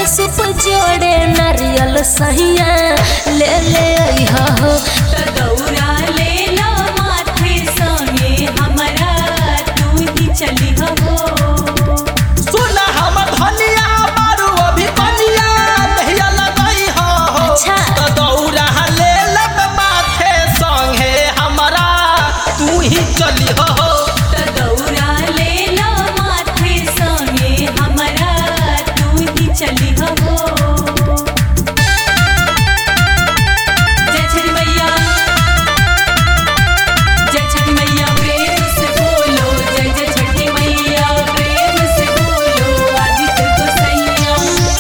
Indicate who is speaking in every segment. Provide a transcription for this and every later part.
Speaker 1: सुप जोड़े नारियल सहिया ले ले अइहा हो
Speaker 2: त दौरा ले लो माथे संगे हमरा तू ही चली हो
Speaker 3: सुना हम धनिया मारू अभी कनिया नहिया लगई हो
Speaker 1: अच्छा।
Speaker 3: त दौरा ले लब माथे संगे हमरा तू ही चली हो
Speaker 2: त दौरा ले लो माथे संगे हमरा तू ही चली हो जय छठी मैया जय छठी मैया प्रेम से बोलो जय जय छठी मैया प्रेम से बोलो आदित्य को सैया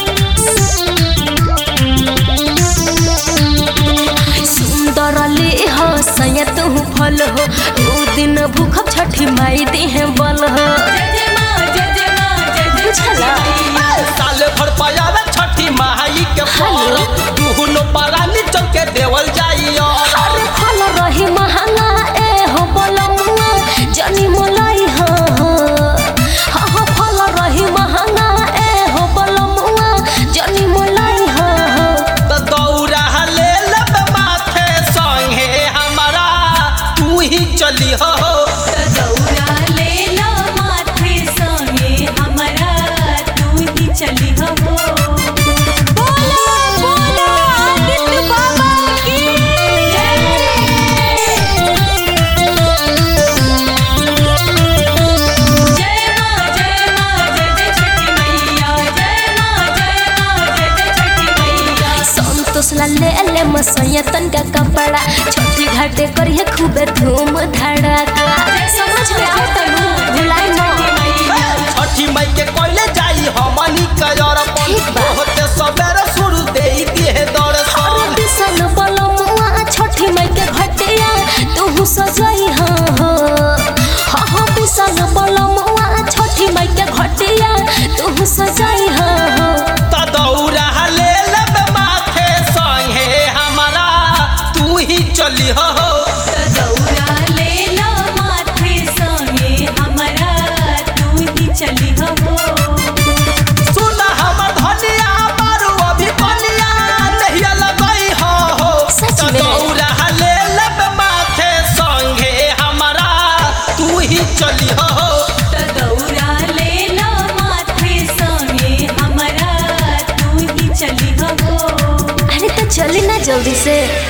Speaker 1: सुंदर ले हो सैया तू फल हो ओ दिन भूखब छठी माई देह बल हो
Speaker 2: जय जय माँ जय जय माँ जय जय
Speaker 1: बुझला?
Speaker 2: छठी मैया
Speaker 3: साल भर पयावे छठी माई के फल
Speaker 1: हेलो।
Speaker 3: दुहनो परानी चल के देवल जाइयो
Speaker 1: अरे फल रही महंगा ए हो बलमुआ जनी मोलाई हो हो हा हा फल रही महंगा ए हो बलमुआ जनी मोलाई हो हो
Speaker 3: त दौरा ले लब माथे संगे हमरा तू ही चली हो
Speaker 2: त दौरा ले लो माथे संगे हमरा तू ही चली हो
Speaker 1: बोला बोला आदित्य बाबा की
Speaker 2: जय माँ जय माँ जय जय छठी मैया जय माँ जय माँ जय जय छठी मैया
Speaker 1: संतोष ला ले ले मसैया तन का कपड़ा छोटी घाटे करिए खूबे धूम धड़का समझ में आता नु भुलाई न
Speaker 3: छठी मई के कोइले जाई हमनी कयर
Speaker 1: ठीक बा।
Speaker 3: होते सबेरे शुरू देई दिए
Speaker 1: अरे
Speaker 3: दर्शन
Speaker 1: बिसन बलमुआ छठी माई के घटिया तू सजाई हाँ हो हाँ हाँ बिसन बलमुआ छठी माई के घटिया तू सजाई हाँ हो
Speaker 3: त दौरा ले लब माथे संगे हमरा तू ही चली हो
Speaker 2: त दौरा ले लो माथे संगे हमरा तू ही चली हो
Speaker 3: सुन हमर धनिया मारू अभी कनिया नहिया लगई हो
Speaker 1: सच
Speaker 3: त
Speaker 1: में?
Speaker 3: दौरा ले लब माथे संगे हमरा तू ही चली हो
Speaker 2: त दौरा ले लो माथे संगे हमरा तू ही चली हो
Speaker 1: अरे तो चली ना जल्दी से